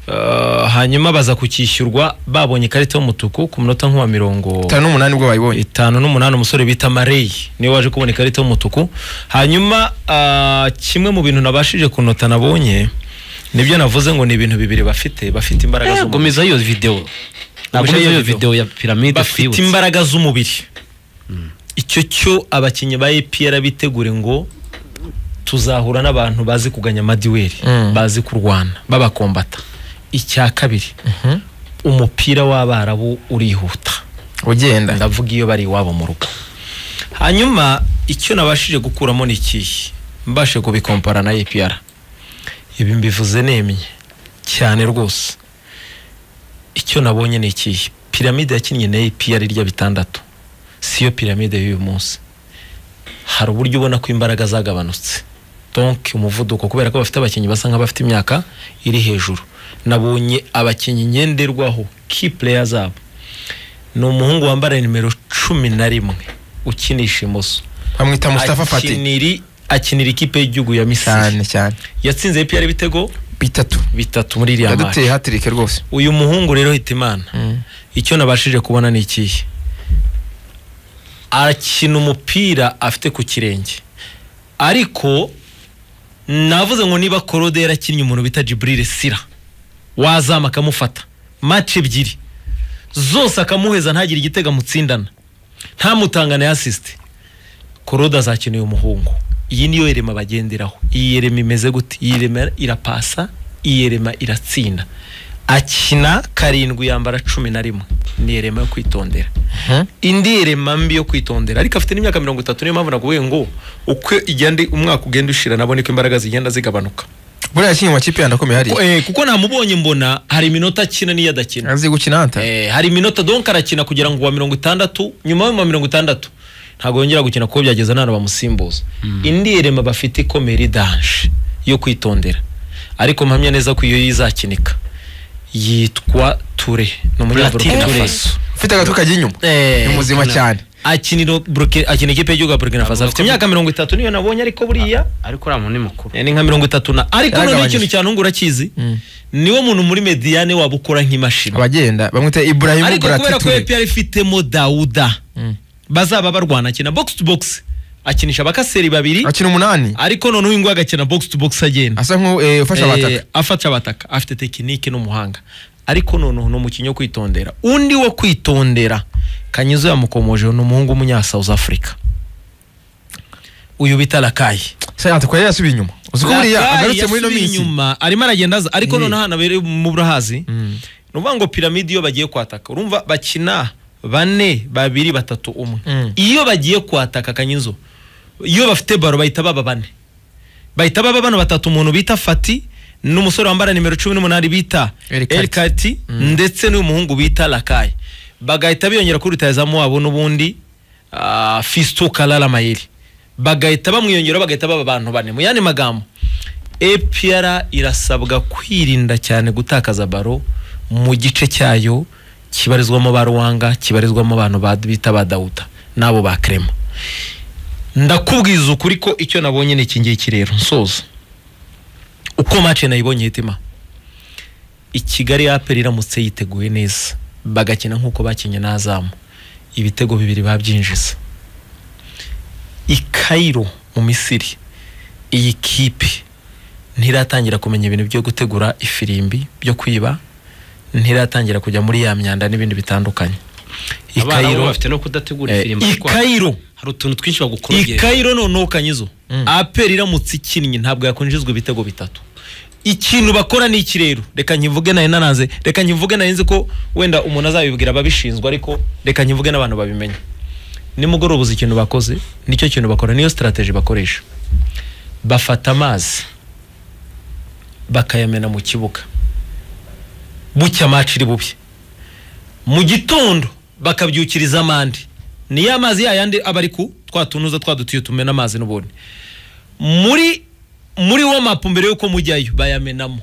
Uh, hanyuma baza kukishyurwa babonye ikarita y'umutuku ku munota nk'uwa mirongo itanu n'umunani ubwo bayibonye itanu n'umunani umusore bita Marey niwe waje kubona ikarita y'umutuku hanyuma ah, kimwe mu bintu nabashije kunota nabonye nibyo navuze ngo ni ibintu bibiri bafite bafite imbaraga Eh, z'umubiri gomeza iyo video Gomeza nagomeza iyo iyo video. video ya piramide bafite twibutse imbaraga z'umubiri icyo cyo abakinnyi ba EPR bitegure ngo tuzahura n'abantu bazi kuganya amadiweri Mm. bazi kurwana babakombata icya kabiri umupira w'abarabu urihuta ugenda ndavuga iyo bari iwabo mu rugo hanyuma icyo nabashije gukuramo ni ikihe mbashe kubikompara na APR ibi mbivuze nemye cyane rwose icyo nabonye ni ikihe piramide yakinnye na APR irya bitandatu siyo piramide y'uyu munsi hari uburyo ubona ko imbaraga zagabanutse donk umuvuduko kubera ko bafite abakinnyi basa nk'abafite imyaka iri hejuru nabonye abakinnyi ngenderwaho key player zabo ni umuhungu wambara nimero cumi na rimwe ukinisha imoso bamwita Mustafa Fati akiniri akinira ikipe y'igihugu ya misiri cyane cyane yatsinze APR ibitego bitatu bitatu muri iriya yaduteye match hatirike rwose uyu muhungu rero hitimana icyo nabashije kubona ni ikihe arakina umupira afite ku kirenge ariko navuze ngo niba korode yarakinnye umuntu bita jiburire sira wazama akamufata match ebyiri zose akamuheza ntagire igitego amutsindana ntamutangane asisite korode azakina uyu muhungu iyi niyo yerema bagenderaho iyi yerema imeze gute iyi yerema irapasa iyi yerema iratsinda akina karindwi yambara cumi na rimwe ni yerema yo kwitondera indi yerema mbi yo kwitondera ariko afite n'imyaka mirongo itatu niyo mpamvu naguye ngo uko igenda umwaka ugenda ushira nabo niko imbaraga zigenda zigabanuka buriya yakinnye mu makipe yandi akomeye hariya Ku- eh, kuko namubonye mbona hari iminota akina n'iyo adakina azi gukina hanta Eh, hari iminota donk arakina kugira ngo wa mirongo itandatu nyuma y'uma mirongo itandatu ntabwo yongera gukina kuko byageze n'ahantu bamusimbuza indi yerema bafite ikomeye iri danje yo kwitondera ariko mpamya neza ko iyo yizakinika yitwa ture ni umunyaburukina Platini Touré. faso ufite agatwe kajya inyuma Eh, ni muzima Burkina- cyane akinira Burki- akina ikipe y'igihugu ya burkina faso afite imyaka mirongo itatu niyo nabonye ariko buriya ariko uriya muntu ni mukuru Eh, ni nka mirongo itatu na ariko noneho Yaragabanyije. ikintu cyantunga urakizi niwo muntu muri mediyane waba ukora nk'imashini abagenda bamwita Ibrahim ariko kubera ko Buratatoué APR ifitemo Dauda Mm. bazaba barwana akina box to box akinisha abakaseri babiri akina umunani ariko noneho uyu nguyu agakina box to box agenda asa nk'ufasha Eh, abataka afasha abataka afite tekinike n'umuhanga ariko noneho ni umukinnyi wo kwitondera undi wo kwitondera kanyizo yamukomojeho ni umuhungu w'umunya South Africa uyu bita Lakayi sayanta kwa yasubiye inyuma uzi ko buriya Lakayi agarutse muri ino yasubiye minsi inyuma arimo aragenda aza ariko Eh. noneho ahantu abereye mu burahazi Mm. ni ukuvuga ngo piramide iyo bagiye kwataka urumva bakina bane babiri batatu umwe Mm. iyo bagiye kwataka kanyizo iyo bafite baro bahita baba bane bahita baba bano batatu umuntu bita fati n'umusore wambara nimero cumi n'umunani bita Elkati. erikati ndetse n'uyu muhungu bita lakayi bagahita biyongera kuri rutayizamu wabo n'ubundi ah, fisto karara mayeri bagahita bamwiyongeraho bagahita baba abantu bane mu yandi magambo APR irasabwa kwirinda cyane gutakaza baro mu gice cyayo kibarizwamo ba Ruwanga kibarizwamo abantu ba- bita ba Dawuda n'abo ba Clement ndakubwiza ukuri ko icyo nabonye ni iki ngiki rero nsoza uko mace nayibonye hitima i Kigali APR iramutse yiteguye neza bagakina nk'uko bakinnye n'azamu ibitego bibiri babyinjiza i Cairo mu Misiri iyi kipe ntiratangira kumenya ibintu byo gutegura ifirimbi byo kwiba ntiratangira kujya muri ya myanda n'ibindi bitandukanye i abana bo Cairo bafite no kudategura eh, ifirimbi i kuko Cairo hari utuntu twinshi i bagukorogera Cairo noneho kanyizo APR iramutse ikinnye ntabwo yakwinjizwa ibitego bitatu ikintu bakora ni iki rero reka nkivuge nayo nanaze reka nkivuge nayo nzi ko wenda umuntu azabibwira ababishinzwe ariko reka nkivuge n'abantu babimenya nimugoroba uzi ikintu bakoze nicyo kintu bakora niyo sitarateji bakoresha bafata amazi bakayamena mu kibuga bucya amaci iri bube mu gitondo bakabyukiriza amande niyo amazi yayandi aba ari ku twa tunuza twa dutiyo tumena amazi n'ubundi muri muri wamapu mbere y'uko mujyayo bayamenamo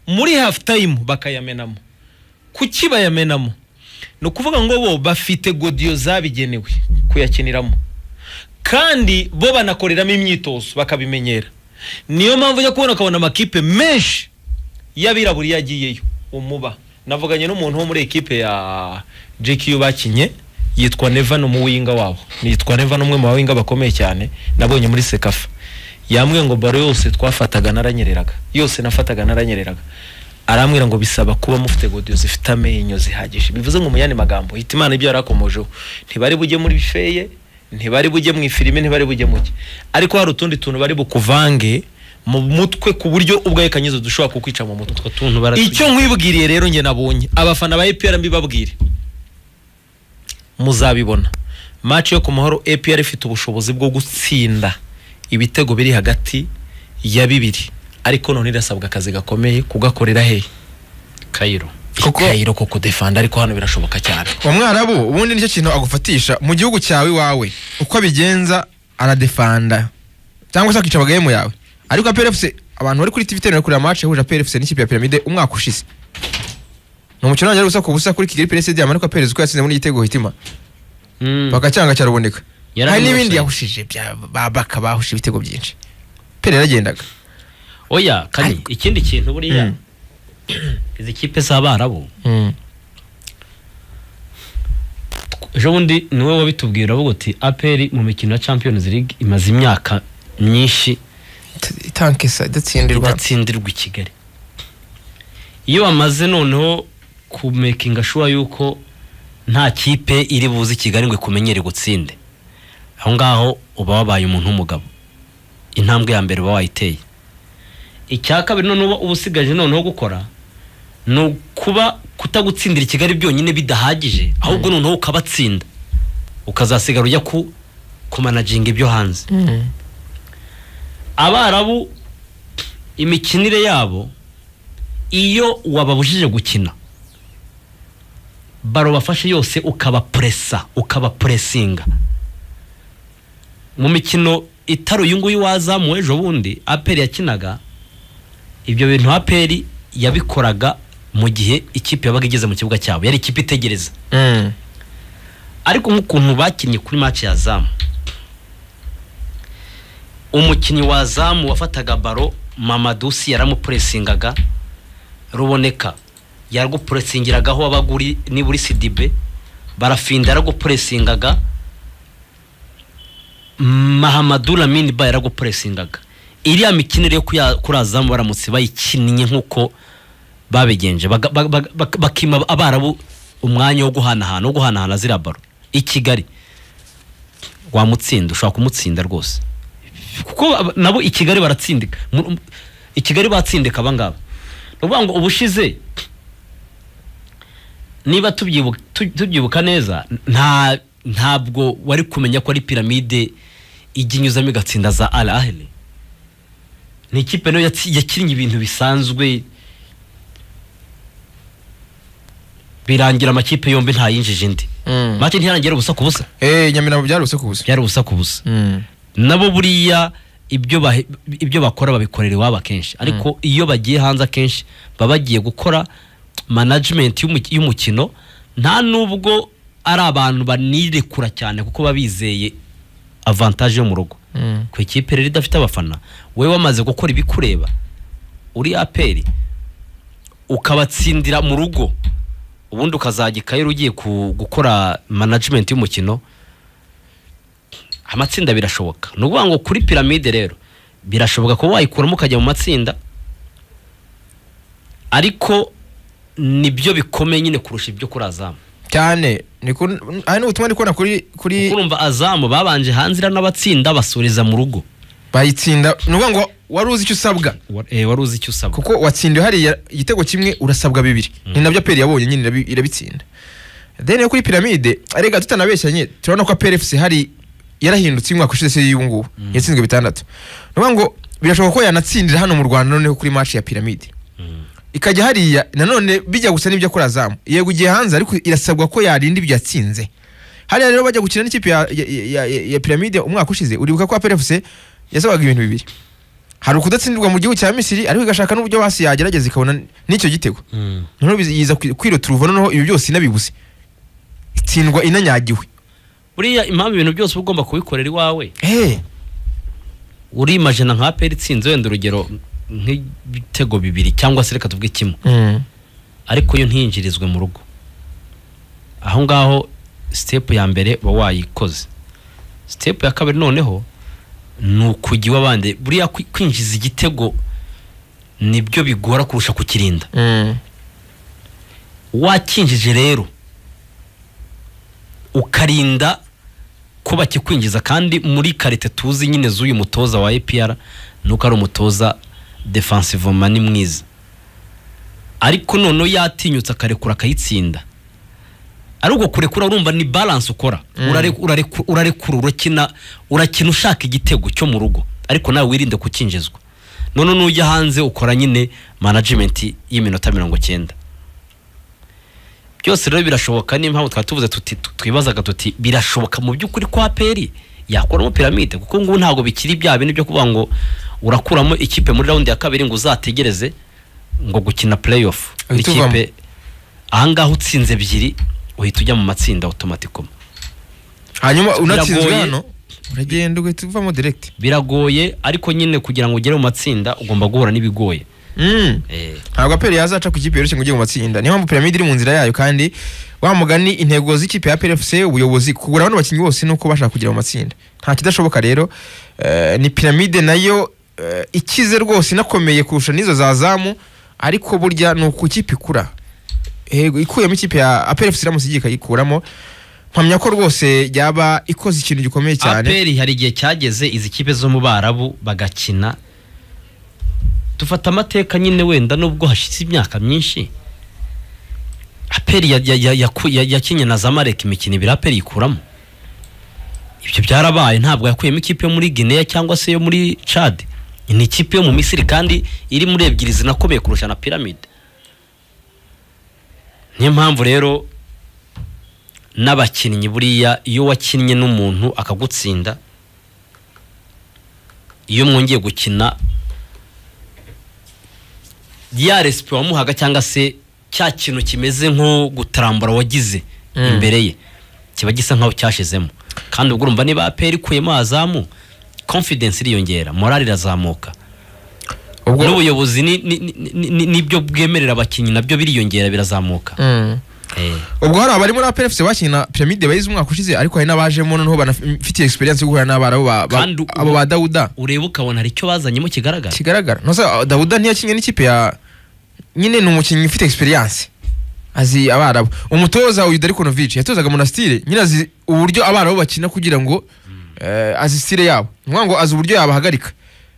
muri hafu tayimu bakayamenamo kuki bayamenamo ni ukuvuga ngo bo bafite godiyo zabigenewe kuyakiniramo kandi bo banakoreramo imyitozo bakabimenyera niyo mpamvu ujya kubona ukabona amakipe menshi iyo abirabura iyo agiyeyo umuba navuganye n'umuntu wo muri ekipe ya GQ bakinye yitwa Nevan umuwinga wabo yitwa Nevan umwe mu bawinga bakomeye cyane nabonye muri Sekafa yambwiye ngo baro yose twafataga naranyereraga yose nafataga naranyereraga arambwira ngo bisaba kuba mufite godiyo zifite amenyo zihagije bivuze ngo mu yandi magambo hita imana ibyo yarakomojeho ntibari bujye muri feye ntibari bujye mu ifirime ntibari bujye muke ariko hari utundi tuntu bari bukuvange mu mutwe ku buryo ubwawe kanyezo dushobora kukwica mu mutwe utwo tuntu baratugira. icyo nkwibwiriye rero njye nabonye abafana ba APR mbibabwire muzabibona match yo ku mahoro APR ifite ubushobozi bwo gutsinda ibitego biri hagati ya bibiri ariko none irasabwa akazi gakomeye kugakorera hehe kayiro Kuko- ikayiro ko kudefanda ariko hano birashoboka cyane uwo mwarabu ubundi nicyo kintu agufatisha mu gihugu cyawe iwawe uko abigenza aradefanda cyangwa se akica abagahemu yawe ariko PLFC abantu bari kuri TV bari kureba match yahuje PLFC n'ikipe ya Pyramide umwaka ushize ni umukino wongera ubusa ku busa kuri Kigali PLC Diamond ariko PLC uko yatsinze muri igitego hitima Mm. bagacyanga cyaraboneka Yari hari ari mu n'ibindi offside. yahushije bya ba- baka bahushe ibitego byinshi Pele yaragendaga oya kari ikindi kintu buriya Mm. izi kipe z'abarabu ejo bundi niwe wabitubwira uravuga uti aperi mu mikino ya champions league imaze imyaka myinshi Ita- itankesa idatsindirwa idatsindirwa i kigali iyo bamaze noneho kumekinga shuwa yuko nta kipe iri buze i kigali ngo ikumenyere gutsinde aho ngaho uba wabaye umuntu w'umugabo intambwe ya mbere uba wayiteye icya kabiri noneho uba usigaje noneho gukora ni ukuba kutagutsindira i kigali byonyine bidahagije ahubwo noneho ukabatsinda ukazasigara ujya ku kumanaginga ibyo hanze Mm. abarabu imikinire yabo iyo wababujije gukina baro bafashe yose ukabapuresa ukabapuresinga mu mikino itari uyu nguyu wazamuwe ejo bundi aperi yakinaga ibyo bintu aperi yabikoraga mu gihe ikipe yabaga igeze mu kibuga cyabo yari ikipe itegereza Mm. ariko nk'ukuntu bakinnye kuri match ya zamu umukinnyi wa zamu wafataga baro mamadusi yaramupuresingaga ruboneka yaragupuresingiragaho wabaga uri niba uri sidibe barafinda yaragupuresingaga mahamadu lamini ba yaragupuresingaga iriya mikinire yo kuya- kuri azamu baramutse bayikinnye nk'uko babigenje baga- baga- baga- bak- bakima abarabu umwanya wo guhanahana wo guhanahana ziriya baro i kigali wamutsinda ushobora kumutsinda rwose kuko aba- nabo i kigali baratsindika Mu- mu- i kigali batsindika abangaba ni ukuvuga ngo ubushize niba tubyibu- tu- tubyibuka neza nta ntabwo wari kumenya ko ari piramide ijya inyuzamo igatsinda za al ahli ni ikipe nayo yatsi- yakinnye ibintu bisanzwe birangira amakipe yombi ntayinjije indi Mm. make ntiyarangira ubusa ku busa Eh, Nyamirambo byaruse ku busa byari ubusa ku busa Mm. nabo buriya ibyo bahe- ibyo bakora babikorera iwabo akenshi ariko iyo bagiye hanze akenshi baba bagiye gukora management y'umu- y'umukino nta nubwo ari abantu banirekura cyane kuko baba bizeye avantage yo mu rugo Mm. ku ikipe rero idafite abafana wowe wamaze gukora ibikureba uri aperi ukabatsindira mu rugo ubundi ukazajya ikayira ugiye ku- gukora management y'umukino amatsinda birashoboka ni ukuvuga ngo kuri piramide rero birashoboka kuba wayikuramo ukajya mu matsinda ariko nibyo bikomeye nyine kurusha ibyo kuri azamu cyane ni ku ari n'ubutumwa ndi kubona kuri kuri urumva azamu babanje hanze n'abatsinda basoreza mu rugo bayitsinda ni ukuvuga ngo wari uzi icyo usabwa Wa- eh, wari uzi icyo usabwa kuko watsindiwe hariya igitego kimwe urasabwa bibiri ni nabyo aperi yabonye nyine irabi- irabitsinda then yo kuri piramide rega tutanabeshyanye turabona ko aperi efuse hari yarahindutse umwaka ushize se y'ubu ngubu yatsinzwe bitandatu ni ukuvuga ngo birashoboka ko yanatsindira hano mu rwanda noneho kuri match ya piramide ikajya hariya nanone bijya gusa n'ibyo akora azamu yego igiye hanze ariko irasabwa ko yarinda ibyo yatsinze hariya rero bajya gukina n'ikipe ya, ya, ya, ya, ya piramide umwaka ushize uribuka ko aperefuse yasabaga ibintu bibiri hari ukudatsindirwa mu gihugu cya misiri ariko igashaka n'uburyo hasi yagerageza ikabona n'icyo gitego Mm. noneho biza- yiza kwi- kwiroturuva noneho ibi byose inabibuze itsindwa inanyagiwe buriya impamvu ibintu byose uba ugomba kubikorera iwawe hey. urimajina nka aperi itsinze wenda urugero nk'ibitego bibiri cyangwa se reka tuvuge kimwe Mm. ariko yo ntinjirizwe mu rugo aho ngaho sitepu ya mbere uba wayikoze sitepu ya kabiri noneho ni ukujya iw'abandi buriya kwi- kwinjiza igitego nibyo bigora kurusha kukirinda Mm. wakinjije rero ukarinda ko bakikwinjiza kandi muri karite tuzi nyine z'uyu mutoza wa APR nuko ari umutoza defensivoma ni mwiza ariko noneho yatinyutse akarekura akayitsinda ari uko kurekura urumva ni balance ukora Urare- urare- urarekura urakina urakina ushaka igitego cyo mu rugo ariko nawe wirinde kukinjizwa none nujya hanze ukora nyine management y'iminota mirongo cyenda byose rero birashoboka niyo mpamvu twari tuvuze tuti tu- twibazaga tuti birashoboka mu by'ukuri kwa peri yakuramo piramide kuko ngubu ntabwo bikiri bya bintu byo kuvuga ngo urakuramo ikipe muri raundi ya kabiri ngo uzategereze ngo gukina play off Uhita uvamo. ikipe ahangaha utsinze ebyiri uhita ujya mu matsinda automatically hanyuma unatsinzwe Biragoye. hano uragenda ugahita uvamo direct biragoye ariko nyine kugira ngo ugere mu matsinda ugomba guhura n'ibigoye Mm. Eh, ntabwo aperi yazaca ku ikipe yoroshye ngo ujye mu matsinda niyo mpamvu piramide iri mu nzira yayo kandi wa mugani intego z'ikipe ya PFC ubuyobozi kugura bano bakinnyi bose nuko bashaka kugira mu matsinda nta kidashoboka rero Eh, ni piramide nayo eh, ikize rwose inakomeye kurusha n'izo za zamu ariko burya ni uko ikipe ikura Yego, ikuyemo ikipe ya PFC iramutse igiye ikayikuramo mpamya ko rwose yaba ikoze ikintu gikomeye cyane aperi hari igihe cyageze izi kipe zo mu barabu bagakina dufata amateka nyine wenda nubwo hashize imyaka myinshi aperi ya- ya- ya- yaku- ya- yakinnye na zamarek imikino ibiri aperi yikuramo ibyo byarabaye ntabwo yakuyemo ikipe yo muri guinea cyangwa se yo muri chad ni ikipe yo mu misiri kandi iri muri ebyiri zinakomeye kurusha na piramide niyo mpamvu rero n'abakinnyi buriya iyo wakinnye n'umuntu akagutsinda iyo mwongeye gukina ya resipi wamuhaga cyangwa se cya kintu kimeze nko gutarambura wagize Mm. imbere ye kiba gisa nk'aho cyashizemo kandi ubwo urumva niba aperi ikuyemo azamu confidence iriyongera morale irazamuka ubwo n'ubuyobozi ni- ni- ni- ni- ni- nibyo bwemerera abakinnyi nabyo biriyongera birazamuka Mm. Eh. ubwo hari abari muri APR FC bakinnye na Pyramide bayize umwaka ushize ariko hari n'abajemo noneho banafitiye experience yo guhura n'abarabu ba- ba- Kandi u- abo ba Dawuda ureba ukabona hari icyo bazanyemo kigaragara kigaragara no se Dawuda ntiyakinnye n'ikipe ya nyine ni umukinnyi ufite experience azi abarabu umutoza uyu Darko Novic yatozaga Monastir nyine azi uburyo abarabu bakina kugira ngo eh, azi style yabo ni ukuvuga ngo azi uburyo yabahagarika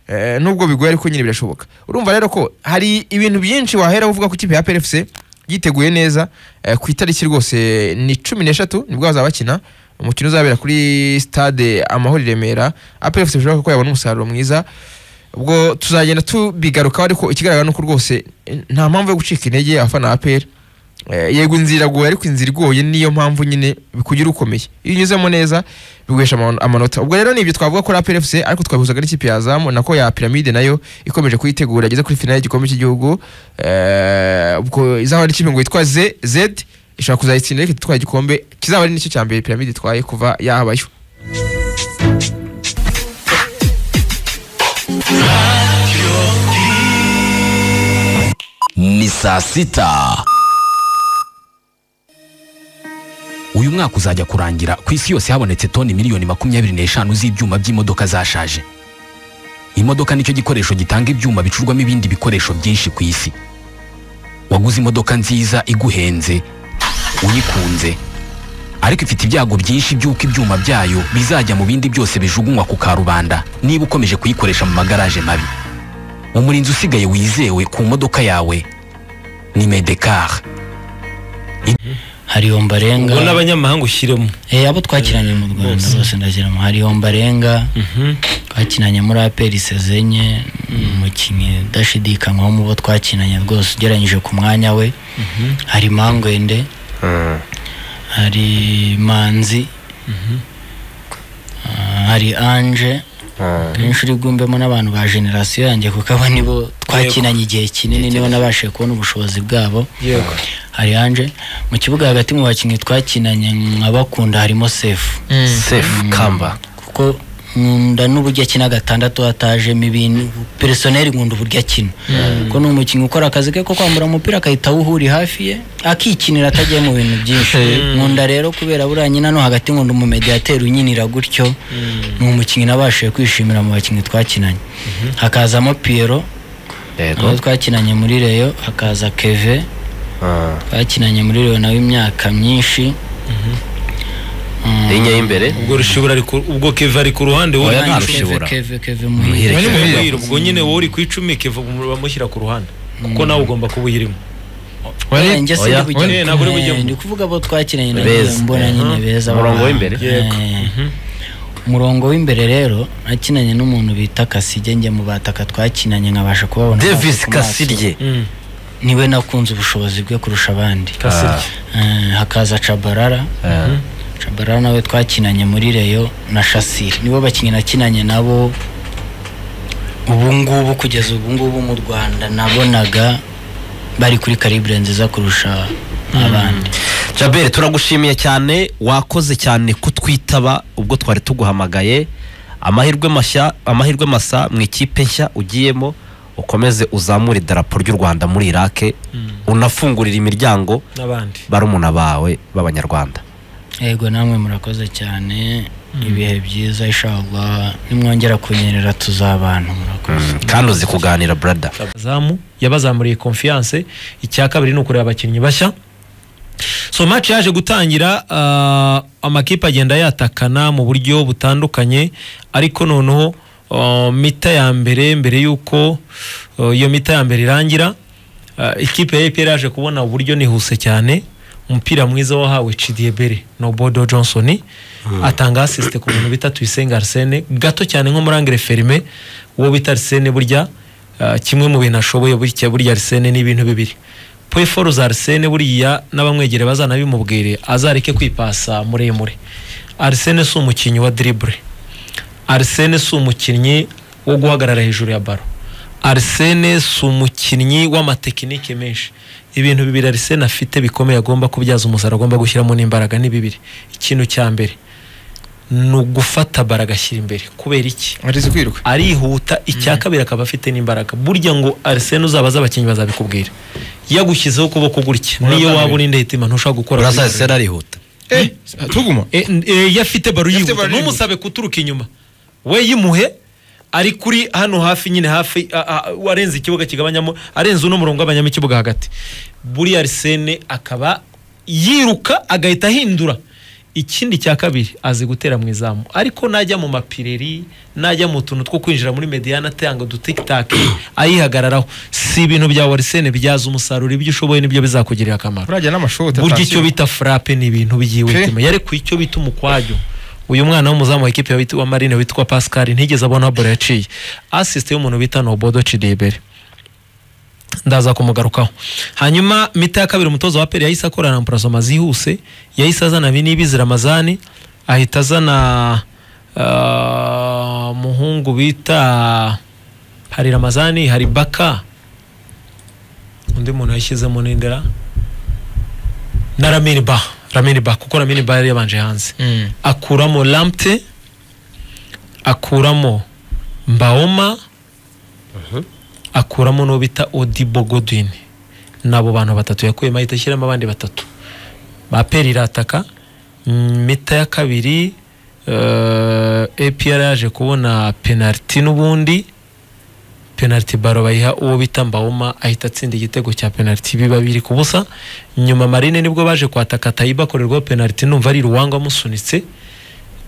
Eh, nubwo bigoye ariko nyine birashoboka urumva rero ko hari ibintu byinshi wahera uvuga ko ikipe ya PFC yiteguye neza eh, ku itariki rwose ni cumi n'eshatu nibwo bazaba bakina umukino uzabera kuri stade amahoro i Remera APFC bishoboka ko yabona umusaruro mwiza ubwo tuzagenda tubigarukaho ariko ikigaragara ni uko rwose eh, nta mpamvu yo gucika intege abafana ba APR Eh, yego inzira iragoye ariko inzira igoye niyo mpamvu nyine bikugira ukomeye iyo unyuzemo neza biguhesha amano- amanota ubwo rero ni ibyo twavuga kuri APR FC ariko twabihuzaga n'ikipe ya Zamu nako ya Pyramide nayo ikomeje kuyitegura igeze kuri finale y'igikombe cy'igihugu Eh, ubwo izaba ari ikipe ngo yitwa Z Z ishobora kuzayitsinda ariko itwaye igikombe kizaba ari nicyo cya mbere Pyramide itwaye kuva yahabayo ni saa sita uyu mwaka uzajya kurangira ku isi yose habonetse toni miliyoni makumyabiri n'eshanu z'ibyuma by'imodoka zashaje imodoka nicyo gikoresho gitanga ibyuma bicurwamo ibindi bikoresho byinshi ku isi waguze imodoka nziza iguhenze uyikunze ariko ifite ibyago byinshi by'uko ibyuma byayo bizajya mu bindi byose bijugunywa ku karubanda niba ukomeje kuyikoresha mu magaraje mabi umurinzi usigaye wizewe ku modoka yawe ni medekar hari yombarenga ubwo n'abanyamahanga ushyiremo eh abo twakinanye mu Rwanda bose ndashyiramo hari yombarenga twakinanye muri APR Sezenye umukinnyi udashidikanywaho mu bo twakinanye rwose ugereranyije ku mwanya we hari Mangwende hari Manzi ah, hari Ange kenshi uri bwumvemo n'abantu ba generasiyo yanjye kuko abo nibo twakinanye igihe kinini nibo nabashije kubona ubushobozi bwabo yego hari anje mu kibuga hagati mu bakinnyi twakinanye nkabakunda harimo sefu safe kamba kuko nkunda n'uburyo akina gatandatu hatajemo ibintu peresoneri nkunda uburyo akina kuko ni umukinnyi ukora akazi ke ko kwambura umupira akahita awuhuri hafi ye akikinira atagiye mu bintu byinshi nkunda rero kubera buriya nyina no hagati nkunda umumediyateri unyinira gutyo ni umukinnyi nabashije kwishimira mu bakinnyi twakinanye hakazamo piyero abo twakinanye muri reyo hakaza keve twakinanye muri reyo nawe imyaka myinshi linya y'imbere ubwo rushibura ari ku- ubwo keva ari ku ruhande wowe Oya, uri nta ku icumi. rushibura. keve keve keve muhire Keve Muhire. muhire, ubwo nyine wowe uri ku icumi keva bamushyira ku ruhande kuko nawe ugomba kuba uyirimo Oya, njye Oya. sindi kujya Oya, ntabwo uri bujyemo. Eh, ndi kuvuga abo twakinanye na Beza. nyine mbona nyine beza Umurongo baba- w'imbere. Yego. Eh, umurongo w'imbere rero nakinanye n'umuntu bita kasirye njye mu bataka twakinanye nkabasha kubabona davis amaso ku maso. kasirye niwe nakunze ubushobozi bwe kurusha abandi kasirye Eh, hakaza cabarara cabarara nawe twakinanye muri reyo na shasiri nibo bakinnyi nakinanye nabo ubu ngubu kugeza ubu ngubu mu rwanda nabonaga bari kuri karibure nziza kurusha abandi jaberi turagushimiye cyane wakoze cyane kutwitaba ubwo twari tuguhamagaye amahirwe mashya amahirwe masa mu ikipe nshya ugiyemo ukomeze uzamure idarapo ry'u rwanda muri irake unafungurira imiryango n'abandi barumuna bawe b'abanyarwanda yego namwe murakoze cyane ibihe byiza ishagwa nimwongera kunyerera tuzabana murakoze kandi uzi kuganira brada abazamu yabazamuriye confiance icya kabiri ni ukureba abakinnyi bashya so match yaje gutangira ah, amakipe agenda yatakana mu buryo butandukanye ariko noneho ah, mita ya mbere mbere y'uko ah, iyo mita ya mbere irangira ah, ikipe ya APR yaje kubona uburyo nihuse cyane umupira mwiza wahawe Chidiebere no Bodo Johnson atanga assist ku bintu bita Tuyisenga Arsene gato cyane nko muri angre ferme uwo bita Arsene burya ah, kimwe mu bintu ashoboye burya burya Arsene ni ibintu bibiri Peforo za Arsene buriya n'abamwegere bazanabimubwire azareke kwipasa muremure Arsene si umukinnyi wa dribble Arsene si umukinnyi wo guhagarara hejuru ya baro Arsene si umukinnyi w'amatekinike menshi ibintu bibiri Arsene afite bikomeye agomba kubyaza umusaruro agomba gushyiramo n'imbaraga ni bibiri ikintu cya mbere ni ugufata bara agashyira imbere kubera iki arizi kwiruka arihuta icya kabiri akaba afite n'imbaraga burya ngo Arsene uzabaza abakinnyi bazabikubwira yagushyizeho ukuboko gutya niyo waba uri ndehitima ntushobora gukora kuri urasazi Arsene. sera arihuta eh tuguma E, n- e, yo afite baro Yo afite yihuta baro yihuta. ntumusabe guturuka inyuma we yimuhe ari kuri hano hafi nyine hafi a- a- warenze ikibuga kigabanyamo arenze uno murongo agabanyamo ikibuga hagati buriya arisene akaba yiruka agahita ahindura ikindi cya kabiri azi gutera mu izamu ariko najya mu mapireri najya mu tuntu two kwinjira muri mediyana atanga udutikitaki ayihagararaho si ibintu bya warisene byaza umusaruro ibyo ushoboye nibyo bizakugirira akamaro urajya n'amashoti burya atashye. icyo bita frappe ni ibintu byiwe Okay. tema yarekuye icyo bita umukwajo uyu mwana w'umuzamu wa ekipe wa marine witwa pascal ntigeze abona bore yaciye asiste y'umuntu bita nobodo cidebere ndaza kumugarukaho hanyuma mita ya kabiri umutoza wa peri yahise akorana na purasoma zihuse yahise azana binibizi ramazani ahita azana ah, umuhungu bita hari ramazani hari baka undi muntu yashyizemo n'indera na ramini ba ramini ba kuko ramini ba yari yabanje hanze Mm. akuramo lampte akuramo mbaoma akuramo n'uwo bita odibo godwin nabo bantu batatu yakuyemo ahita ashyiramo abandi batatu baperi irataka Mm, mita ya kabiri eh, apr yaje kubona penaliti n'ubundi penaliti baro bayiha uwo bita mbaoma ahita atsinda igitego cya penaliti biba biri ku busa nyuma marine nibwo baje kwataka tayiba akorerwaho penaliti numva ari ruwanga amusunitse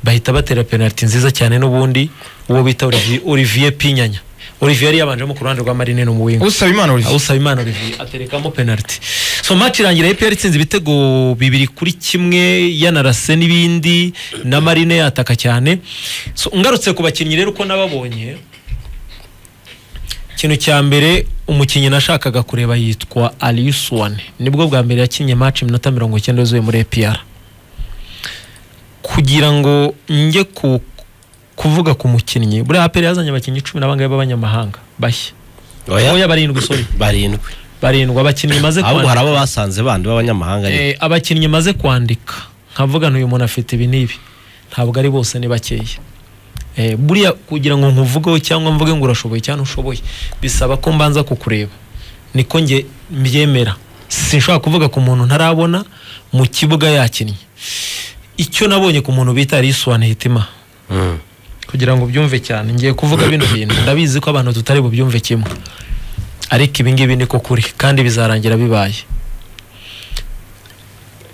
bahita batera penaliti nziza cyane n'ubundi uwo bita Olivier- olivier pinyanya olivier yari yabanjemo ku ruhande rwa marine no mu wingo usaba imana uri usaba imana olivier aterekamo penaliti so match irangira APR itsinze ibitego bibiri kuri kimwe yanarase n'ibindi na marine yataka cyane so ngarutse ku bakinnyi rero uko nababonye ikintu cya mbere umukinnyi nashakaga kureba yitwa Aliuswane nibwo bwa mbere yakinnye match iminota mirongo icyenda yuzuye muri APR kugira ngo njye ku kuvuga ku mukinnyi buriya APR yazanye abakinnyi icumi n'abangaba b'abanyamahanga bashya oya barindwi sorry barindwi barindwi abakinnyi maze ahubwo kwandika hari abo basanze bandi b'abanyamahanga nyine. Eh, abakinnyi maze kwandika nkavuga ntuyu muntu afite ibi n'ibi ntabwo ari bose ni bakeya Eh, buriya kugira ngo nkuvugeho cyangwa mvuge ngo urashoboye cyangwa ntushoboye bisaba ko mbanza kukureba niko njye mbyemera sinshobora kuvuga ku muntu ntarabona mu kibuga yakinnye icyo nabonye ku muntu bita riswane hitima kugira ngo ubyumve cyane ngiye kuvuga bino bintu ndabizi ko abantu tutari bubyumve kimwe ariko ibi ngibi niko kuri kandi bizarangira bibaye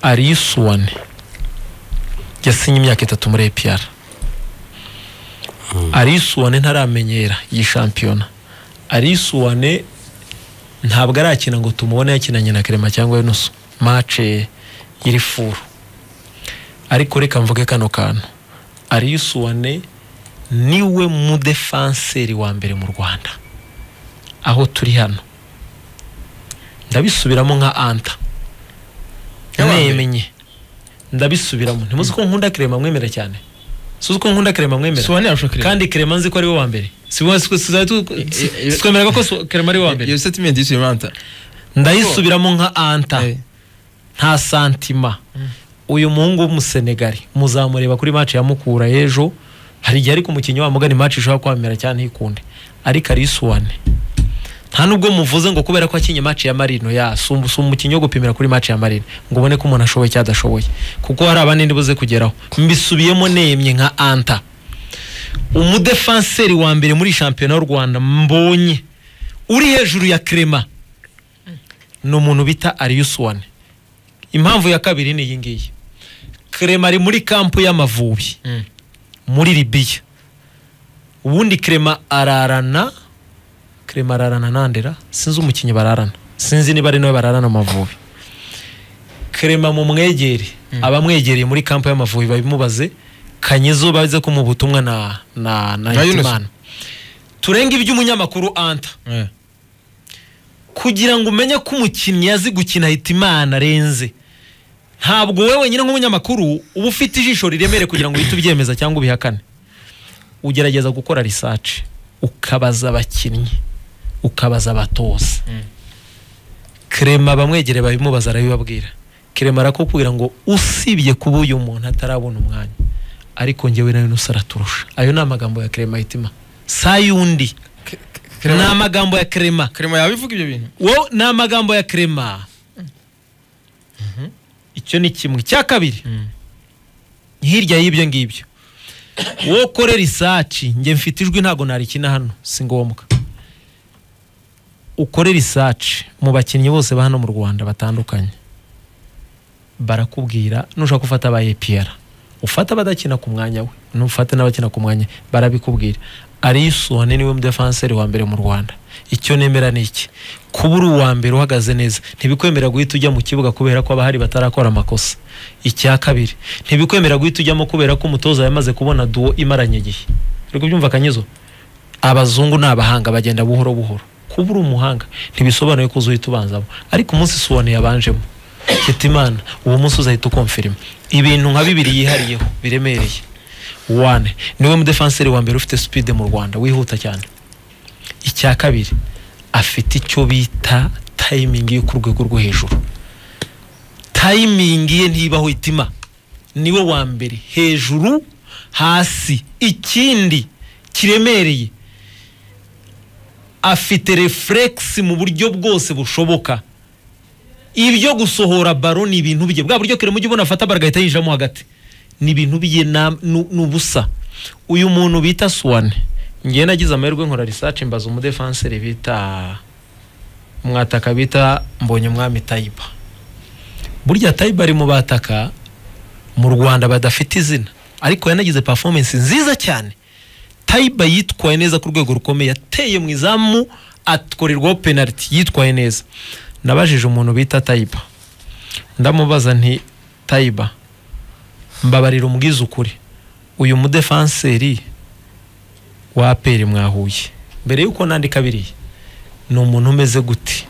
arisuwane yasinye imyaka itatu muri APR arisuwane ntaramenyera iyi shampiyona arisuwane ntabwo arakina ngo tumubone yakinanye na kerema cyangwa yunusu mace iri furu ariko reka mvuge kano kantu arisuwane niwe mudefanseri wa mbere mu rwanda aho turi hano ndabisubiramo nka anta Yawa mbere. nemenye ndabisubiramo ntimuzi ko nkunda kerema mwemera cyane suzi ko nkunda kerema mwemera sobanura arusha kireba kandi kerema nzi ko ari we wa mbere Si we- si- si- tu- si- twemeraga ko so- kerema ari we wa mbere iyo setimenti y'isubiranta ndayisubiramo nka anta Eh. nta santima uyu muhungu w'umusenegari muzamureba kuri mace ya mukura ejo hari igihe ariko umukinnyi wa mugani mace ishobora kwamera cyane ntikunde ariko arisuwane nta nubwo muvuze ngo kubera ko akinye mace ya marino ya si umu- si umukinnyi wo gupimira kuri mace ya marino ngo ubone ko umuntu ashoboye cyangwa adashoboye kuko hari abandi ndibuze kugeraho mbisubiyemo nemye nka anta umudefanseri wa mbere muri shampiyona y'u rwanda mbonye uri hejuru ya kerema ni umuntu bita ariyusuwane impamvu ya kabiri ni iyi ngiyi kerema ari muri kampu y'amavubi muri libiya ubundi kerema ararana kerema ararana nandera sinzi umukinnyi bararana sinzi niba ari nawe bararana amavubi kerema mu mwegere abamwegereye muri kampu y'amavubi babimubaze kanyezo baze ko mu butumwa na na na Na Yunus. Hitimana. turenge iby'umunyamakuru anta kugira ngo umenye ko umukinnyi yazi gukina hitimana arenze ntabwo wowe wenyine nk'umunyamakuru uba ufite ijisho riremere kugira ngo uhite ubyemeza cyangwa ubihakane ugerageza gukora risace ukabaza abakinnyi ukabaza abatoza kerema bamwegereye babimubaza arabibabwira kerema arakubwira ngo usibye kuba uyu muntu atarabona umwanya ariko njyewe nawe nusa araturusha ayo ni amagambo ya kerema hitima sa yundi ni amagambo ya kerema kirema yabivuga ibyo bintu wo ni amagambo ya kerema icyo ni kimwe icya kabiri hirya y'ibyo ngibyo wowe ukore risaci njye mfite ijwi ntabwo narikina hano si ngombwa ukore risaci mu bakinnyi bose ba hano mu rwanda batandukanye barakubwira nushaka gufata aba epr ufata abadakina ku mwanya we nufate n'abakina ku mwanya barabikubwira arisuwane niwe mudefanseri wa mbere mu rwanda icyo nemera ni iki kuba uri uwa mbere uhagaze neza ntibikwemerera guhita ujya mu kibuga kubera ko abahari batarakora amakosa icya kabiri ntibikwemerera guhita ujyamo kubera ko umutoza yamaze kubona duwo imaranye igihe uri kubyumva kanyezo abazungu ni abahanga bagenda buhoro buhoro kuba uri umuhanga ntibisobanuye ko uzuhita ubanzamo ariko umunsi suwane yabanjemo hitimana uwo munsi uzahita ukomfirima ibintu nka bibiri yihariyeho biremereye wane niwe mudefanseri wa mbere ufite sipide mu rwanda wihuta cyane icya kabiri afite icyo bita tayimingi yo ku rwego rwo hejuru tayimingi ye ntibaho itima niwe wa mbere hejuru hasi ikindi kiremereye afite refuregisi mu buryo bwose bushoboka ibyo gusohora baro ni ibintu bye bwa buryo kure mujyi ubona afata baro agahita yinjiramo hagati ni ibintu bye na- nu- ni ubusa uyu muntu bita suwane ngewe nagize amahirwe nkora risaci mbaza umudefanseri bita mwataka bita mbonye umwami tayiba burya tayiba ari mu bataka mu rwanda badafite izina ariko yanagize performance nziza cyane tayiba yitwaye neza ku rwego rukomeye yateye mu izamu akorerwaho penaliti yitwaye neza nabajije umuntu bita tayiba ndamubaza nti tayiba mbabarira umbwize ukuri uyu mudefanseri wa aperi mwahuye mbere y'uko nandika biriya ni umuntu umeze guti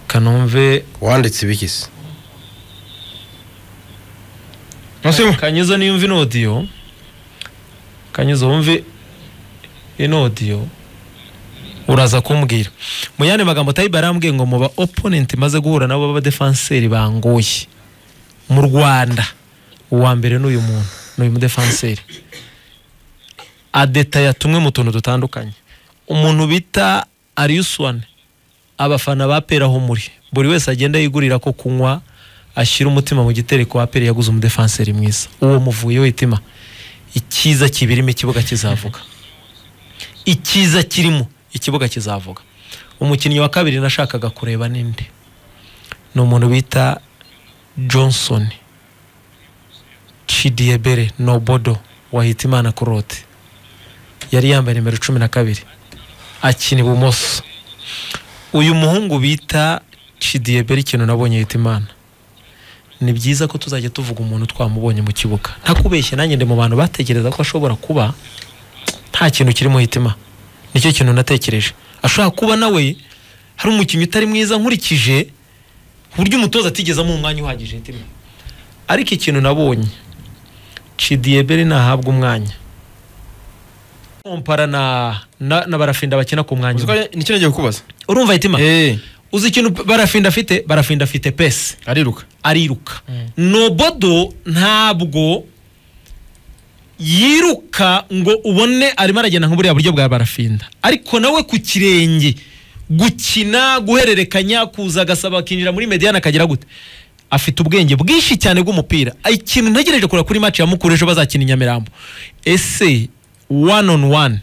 kanumve wanditse ibikisi kanyezo niyo mva inodiyo kanyezo wumve inodiyo uraza kumbwira mu yandi magambo tayiba arambwiye ngo mu ba oponenti maze guhura nabo b'abadefanseri bangoye mu rwanda uwa mbere ni uyu muntu ni uyu mudefanseri adetaya tumwe mu tuntu dutandukanye umuntu bita ariyuswane abafana ba pera aho muri buri wese agenda yigurira ko kunywa ashyira umutima mu gitereko wa pera yaguze umudefanseri mwiza uwo muvuye w'itima icyiza kibirimo ikibuga kizavuga icyiza kirimo ikibuga kizavuga umukinnyi wa kabiri nashakaga kureba ninde ni umuntu bita johnson chidiyebere nobodo wahitimana kurote yari yambaye nimero cumi na kabiri akina ibumoso uyu muhungu bita chidiyebere ikintu nabonye hitimana ni byiza ko tuzajya tuvuga umuntu twamubonye mu kibuga ntakubeshye nanjye ndi mu bantu batekereza ko ashobora kuba nta kintu kiri mu hitima nicyo kintu natekereje ashobora kuba nawe hari umukinnyi utari mwiza nkurikije ku buryo umutoza atigezamo umwanya uhagije hitima ariko ikintu nabonye cidiyebere nahabwa umwanya kompara na, na, na barafinda bakina ku mwanya umwe. nicyo nagiye kukubaza urumva hitima Eh, uzi ikintu barafinda afite barafinda afite pesi ariruka ariruka nobodo ntabwo yiruka ngo ubone arimo aragenda nk'uburiya buryo bwa barafinda ariko nawe ku kirenge gukina guhererekanya kuza agasaba akinjira muri mediyani akagira gute afite ubwenge bwinshi cyane bw'umupira ikintu ntegereje kureba kuri maci ya mukuru ejo bazakina i nyamirambo ese one on one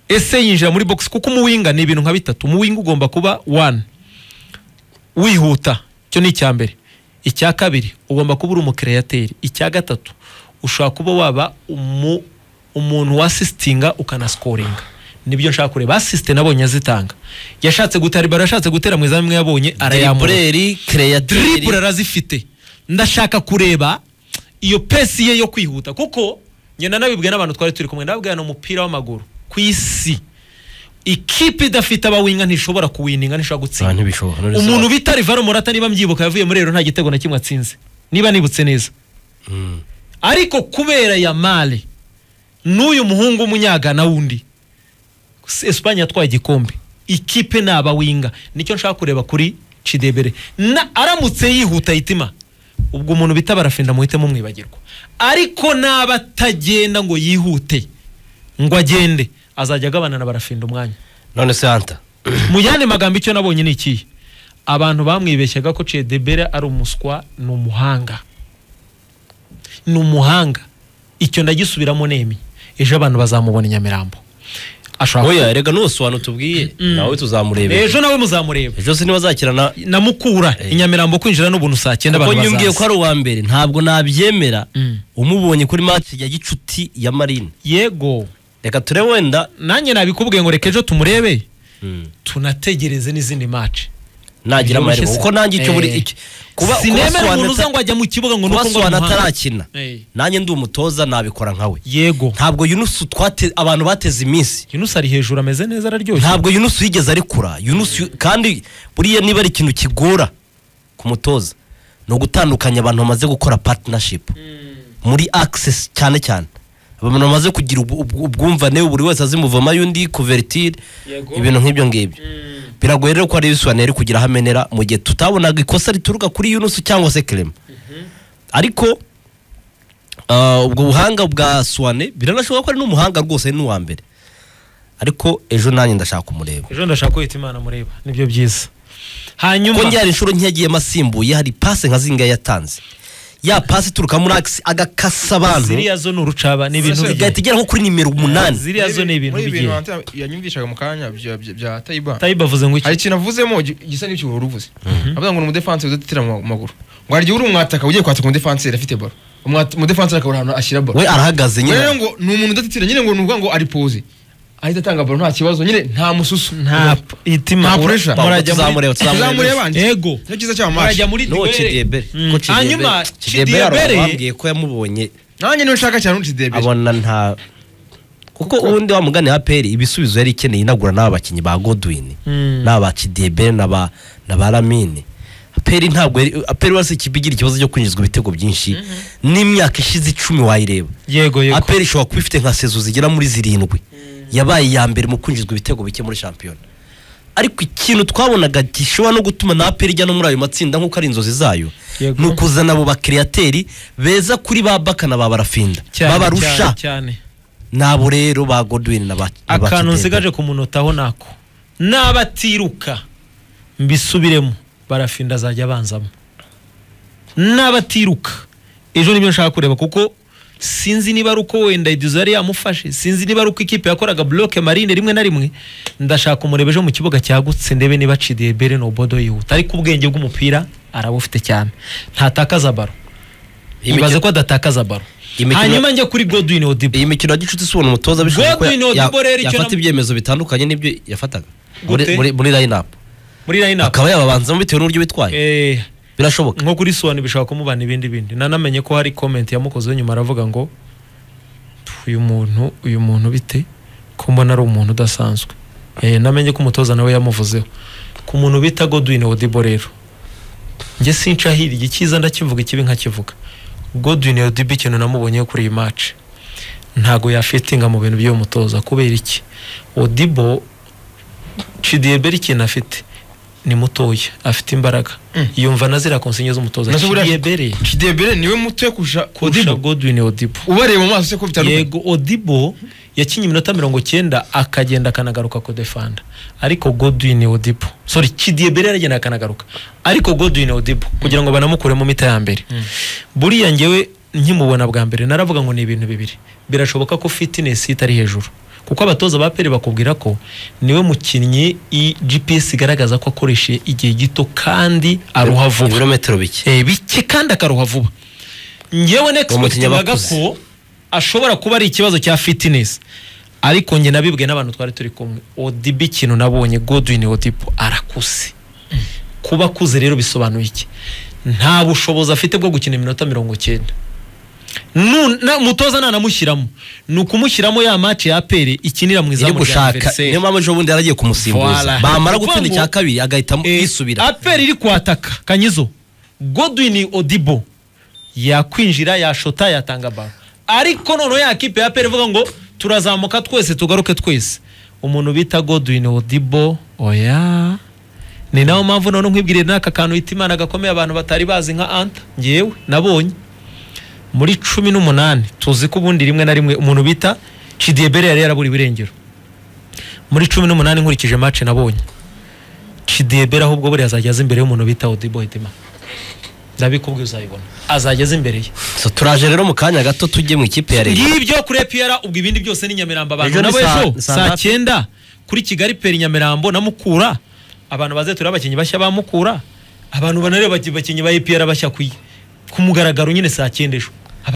ese yinjira muri box kuko umuwinga ni ibintu nka bitatu umuwinga ugomba kuba one wihuta icyo ni icya mbere icya kabiri ugomba kuba uri umukireyateri icya gatatu ushobora kuba waba umu, umuntu wasisitinga ukanasikoringa nibyo nshaka kureba asisite nabonye azitanga yashatse gutara ibaro yashatse gutera mu izamu imwe yabonye arayamura Dribbleri, createur. dribure arazifite ndashaka kureba iyo pesi ye yo kwihuta kuko ngenda nabibwe n'abantu twari turi kumwe ndababwira ni umupira w'amaguru ku isi ikipe idafite abawinga ntishobora kuwininga ntishobora Ah, gutsinda ntibishobora. None umuntu bita rivaro morata niba mbyibuka yavuye muri rero nta gitego na kimwe atsinze niba nibutse neza Mm. ariko kubera ya mare n'uyu muhungu w'umunyagana wundi esipanye yatwaye igikombe ikipe ni abawinga nicyo nshaka kureba kuri cidebere na aramutse yihuta yitima ubwo umuntu bita barafinda muhite mumwibagirwa ariko naba atagenda ngo yihute ngo agende azajya agabana na barafinda umwanya None se Hunter. mu yandi magambo icyo nabonye ni ikihe abantu bamwibeshyaga ko cedebere ari umuswa ni umuhanga ni umuhanga icyo ndagisubiramo nemi ejo abantu bazamubona i nyamirambo ashobora Oya, rega nusobanura tubwiye. Nawe tuzamurebe. ejo nawe muzamureba Ejo sinibazakirana na mukura i nyamirambo kwinjira n'ubuntu saa cyenda kuko abantu nyumbwiye ko bazaza ari uwa mbere ntabwo nabyemera Mm. umubonye kuri match ya gicuti ya marine yego reka ture wenda nanjye nabikubwiye ngo reka ejo tumurebe tunategereze n'izindi mace nagira amahirwe kuko nanjye icyo buri Eh. iki- kuba sinemera umuntu uza ngo kuba ajya mu kibuga ngo nuko ngo swana ni umuhanga. atarakina Eh. nanjye ndi umutoza nabikora nkawe yego ntabwo yunusu twate abantu bateze iminsi yunus ari hejuru ameze neza araryoshye ntabwo yunusu yigeze arekura yunusu kandi buriya niba ari ikintu kigora ku mutoza ni ugutandukanya abantu bamaze gukora patinashipu muri akisesi cyane cyane abantu bamaze kugira ubw- ubw- ubwumvane buri wese azimuvamo ay'undi kuveritire ibintu nk'ibyo ngibyo biragoye rero ko ari yusufu yari kugira aho amenera mu gihe tutabonaga ikosa rituruka kuri yunusu cyangwa se kerema ariko ah, ubwo buhanga bwa suwane biranashoboka ko ari n'umuhanga rwose ari n'uwa mbere ariko ejo nanjye ndashaka kumureba ejo ndashaka kwita imana mureba nibyo byiza hanyuma kuko njye hari inshuro ntiyagiyemo asimbuye hari pasi nka zingahe yatanze ya pasi ituruka muri akisi agakasa abantu ziriya zo ni urucaba ni ibintu bigiye igahita igera nko kuri nimero umunani ziriya zo ni ibintu Muri ibi bigiye bintu Hunter yanyumvishaga mu kanya bya- bya- bya Tayiba tayiba avuze ngo iki hari ikintu avuzemo gi- gisa n'icyo uhora uvuze avuga ngo ni umudefanseri udatera mu maguru ngo hari igihe uri umwataka ugiye kwataka umudefanseri afite baro Umwat- umudefanseri akabura ahantu ashyira baro we arahagaze nyine rero ngo ni umuntu udatitira nyine ngo ni ukuvuga ngo ari poze ahita atanga baro nta kibazo nyine nta mususu nta itima Nta pressure. murajya muri- tuzamureba tuzamureba tuzamureba andi yego nicyo cyiza cy'aba mashi murajya muri no duwere cidebere Mm. Ko Cidebere- hanyuma Cidebere hari Cidebere- uwambwiye ko yamubonye nanjye niwe nshaka cyane undi debere abona nta kuko ubundi wa mugani wa peri ibisubizo yari ikeneye inagura n'aba bakinnyi ba godwin Mm. n'aba kidebe n'aba na ba lamine peri ntabwo yari peri wese ikipe igira ikibazo cyo kwinjizwa ibitego byinshi n'imyaka ishize icumi wayireba yego yego aperi ishobora kuba ifite nka sezo zigera muri zirindwi yabaye iya mbere mu kwinjizwa ibitego bike muri shampiyona ariko ikintu twabonaga gishobora no gutuma na aperi ijya no muri ayo matsinda nk'uko ari inzozi zayo Yego. ni ukuzana abo bakiriyateri beza kuri ba baka na ba barafinda cyane, babarusha cyane cyane. nabo rero ba godwin na ba na ba Kidega. akantu nsigaje ku munota nako n'abatiruka mbisubiremo barafinda azajya abanzamo n'abatiruka ejo nibyo nshaka kureba kuko sinzi niba ari uko wenda idizo yari yamufashe sinzi niba ari uko ikipe yakoraga bloke marine rimwe na rimwe ndashaka umureba ejo mu kibuga cyagutse ndebe niba cidiye bere nobodo yihuta ariko ubwenge bw'umupira arabufite cyane ntatakaza baro ibaze ko adatakaza baro Imikino- hanyuma njya kuri godwin odibo iyi mikino ya gicuti si ubona umutoza bishoboye ko Godwin ya- ya- Odibo rero icyo yafata nam- ibyemezo bitandukanye n'ibyo yafataga Gute? muri muri- muri line up muri line up akaba yababanzamo bitewe n'uburyo bitwaye Eh, birashoboka nko kuri suwani bishobora kumubana ibindi bindi nanamenye ko hari comment yamukozeho nyuma aravuga ngo uyu muntu uyu muntu bite ko mbona ari umuntu udasanzwe Eh, namenye ko umutoza nawe yamuvuzeho ku muntu bita godwin odibo rero njye sinshahiriye icyiza ndakivuga ikibi nkakivuga godwin odibo ikintu namubonyeho kuri iyi match ntago yafitinga mu bintu by'uwo mutoza kubera iki odibo cidiyeberi ikintu afite ni mutoya afite imbaraga yumva na ziriya konsinye z'umutoza Nazo buriya- cidiyeberi kidebere niwe muto kurusha kurusha kodibo godwin odibo ubareba mu maso se ko bitandukanye yego odibo yakinnye iminota mirongo cyenda akagenda akanagaruka kodefanda ariko godwin odibo sorry kidiyebere yaragenda akanagaruka ariko godwin odibo kugira ngo banamukure mu mita ya mbere buriya ngewe nkimubona bwa mbere naravuga ngo ni ibintu bibiri birashoboka ko fitness itari hejuru kuko abatoza ba peri bakubwira ko niwe mukinnyi i gps igaragaza ko akoreshe igihe gito kandi aruha vuba ibirometero bike Eh, bike kandi akaruha vuba ngewe mukinnyi aba nexpectingaga akuze. ko ashobora kuba ari ikibazo cya fitness ariko njye nabibwiye n'abantu twari turi kumwe odibo ikintu nabonye godwin odibo arakuze kuba akuze rero bisobanuye iki nta bushobozi afite bwo gukina iminota mirongo cyenda Nu- na- umutoza nanamushyiramo ni ukumushyiramo ya match ya pere ikinira mu iri izamu rya gushaka niyo adversaire. mpamvu ejo bundi yaragiye Voilà. kumusimbuza bamara gutsinda Kuvuga ngo- icya kabiri agahita Eh, yisubira aperi iri kwataka kanyizo godwin odibo yakwinjira yashota yatanga baro ariko noneho ya kipe ya aperi ivuga ngo turazamuka twese tugaruke twese umuntu bita godwin odibo oya ni nayo mpamvu noneho nkwibwiriye n'aka kantu bita imana gakomeye abantu batari bazi nka anta ngewe nabonye muri cumi n'umunani tuzi ko ubundi rimwe na rimwe umuntu bita cidiyebere yari yarabura ibirengero muri cumi n'umunani nkurikije match nabonye Chidebere ahubwo buriya azajya aza imbere y'umuntu bita Odibo Edema ndabikubwiye uzayibona azajya aza imbere ye So, turaje rero mu kanya gato tujye mu ikipe ya leta ngibyo kuri epiyara ubwo ibindi byose ni nyamirambo abantu Ejo ni nabo saa- ejo saa saa ngapi? cyenda kuri kigali peri nyamirambo na mukura abantu bazetura abakinnyi bashya ba mukura abantu banareba abakinnyi ba epiyara bashya ku ku mugaragaro nyine saa cyenda ejo